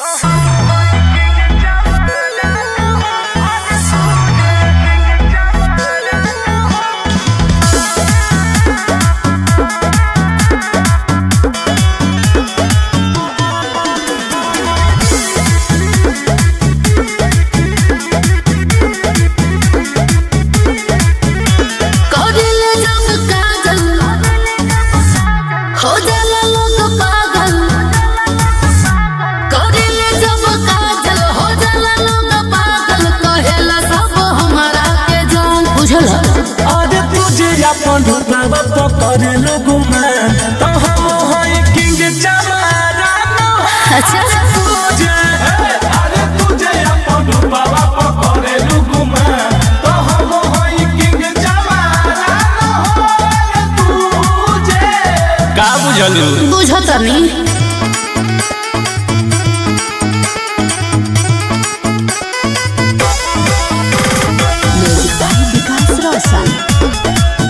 करिले जब काजल हो जाला लोग पागल करिले जब काजल हो जाला लोग पागल कहेला सब हमारा के जान बुझला अरे तुझे अपन ढुकावा पकड़ लोगों में तो हम हैं किंग जमाना अच्छा तुझे अरे तुझे अपन ढुकावा पकड़ लोगों में तो हम हैं किंग जमाना तुझे का बुझलू बुझतनी विकास रोशन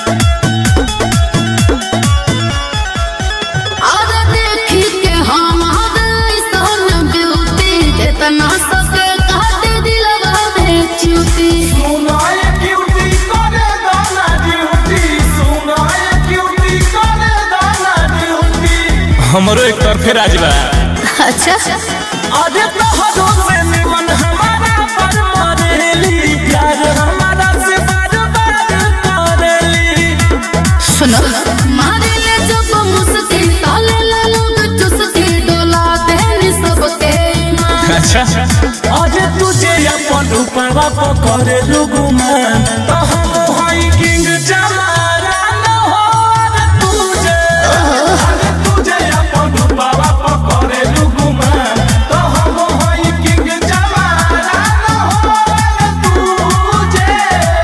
अरे देखी के हमारे सन ब्यूटी जितना सके काट दिलवा में चूटी सुनाए क्यूटी करे दाना ड्यूटी सुनाए क्यूटी करे दाना ड्यूटी हमरो एक तरफे राज बा अच्छा अरे तोहरो से निमन हमारा पर मरेली प्यार हमारा से बार बार करेली सुनो मारे ले जब मुस्की ताले ले लोग चुस्की डोला देनी सबके ईमान। अच्छा अरे तुझे अपन ऊपरवा पकड़े लोगों में तो हम हई किंग जमाना न हो अरे तुझे अरे तुझे अपन ऊपरवा पकड़े लोगों में तो हम हई किंग जमाना न हो अरे तुझे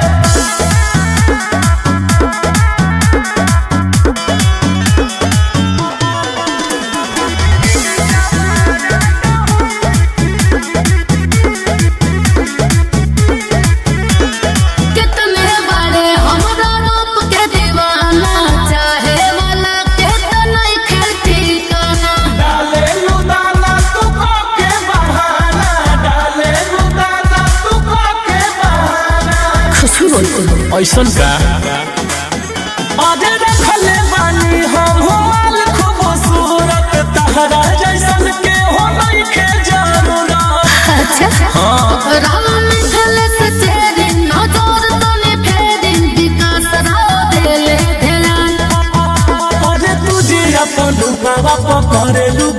कितने बड़े हमरा रूप के दीवाना चाहे वाला के तो नहीं खेलती काना डाले लुदाना तू के बहाना डाले लुदाना तू के बहाना खुशबू बोलते ऐसन का अरे रखले बानी हम माल खूबसूरत तहरा जैसन के हो नहीं के जरूरत अच्छा राम मिथल से तेरी नजर तने फेरी विकास राव देले ध्यान अरे तुझे अपन बाबा पकड़े लू